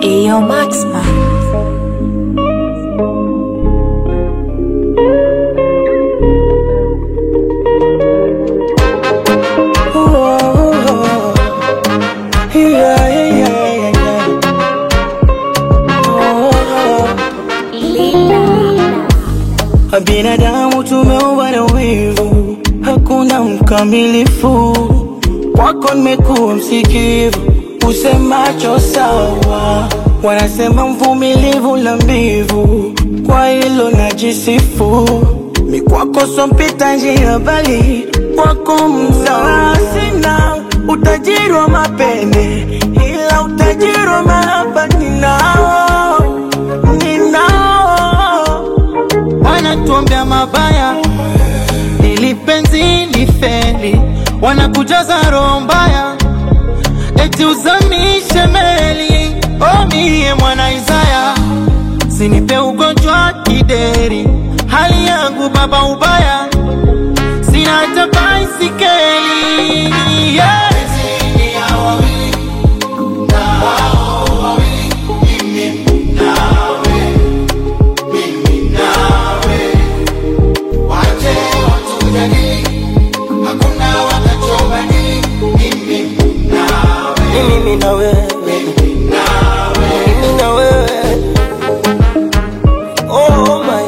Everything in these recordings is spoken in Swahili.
Ayo Maxma. Binadamu tumeumbwa na wivu, hakuna mkamilifu. Kwako nimekuwa msikivu, usemacho sawa. Wanasema mvumilivu na mbivu, kwa hilo najisifu. Mi kwako so mpita njia, bali kwako mzawa. Sina utajiri wa mapene, ila utajiri wa mahaba ninao, ninao wanatuombea mabaya ili penzi lifeli, wanakujaza roho mbaya eti uzamishe meli. O mie mwana Isaya, sinipe ugonjwa kideri, hali yangu baba ubaya, sina hata baisikeli yeah. Ni mimi na wewe, mimi na wewe. Oh my,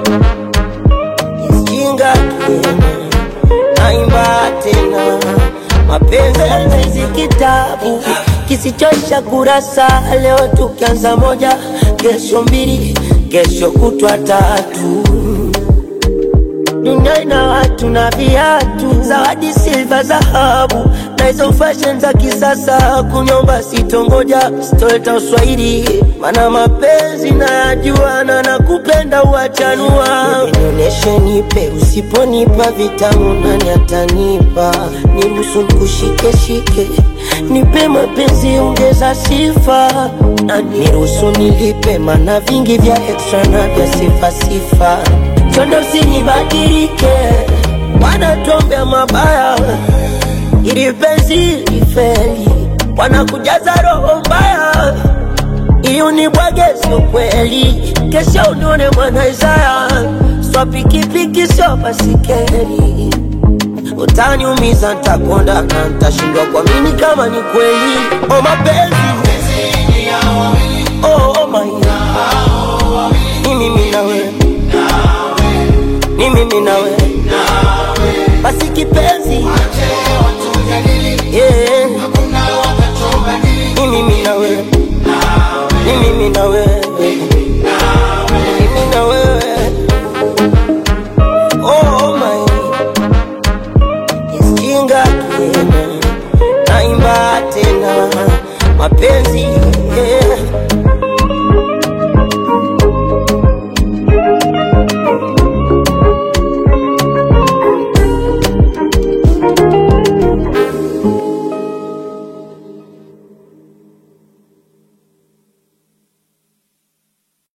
jinga tena, naimba tena, mapenzi hizi kitabu kisichoisha kurasa. Leo tukianza moja, kesho mbili, kesho kutwa tatu dunia ina watu na viatu, zawadi silva, dhahabu na hizo fashion za kisasa. Kunyomba sitongoja, sitoleta uswahili, mana mapenzi nayajua na nakupenda uachanua. Nionyeshe, nipe, usiponipa vitamu nani atanipa? Niruhusu nikushike shike, nipe mapenzi, ongeza sifa na niruhusu nilipe, mana vingi vya extra na vya sifa sifa chondo usinibadilike, wanatuombea mabaya ili penzi lifeli, wanakujaza roho mbaya ili unibwage, sio kweli. Kesho unione mwana Isaya, swa pikipiki sio basikeli, utaniumiza, ntakonda na ntashindwa kuamini kama ni kweli. Oh, mapenzi oh, my ni mimi na wewe ni mimi na wewe basi kipenzi yeah. ni mimi na wewe ni mimi na wewe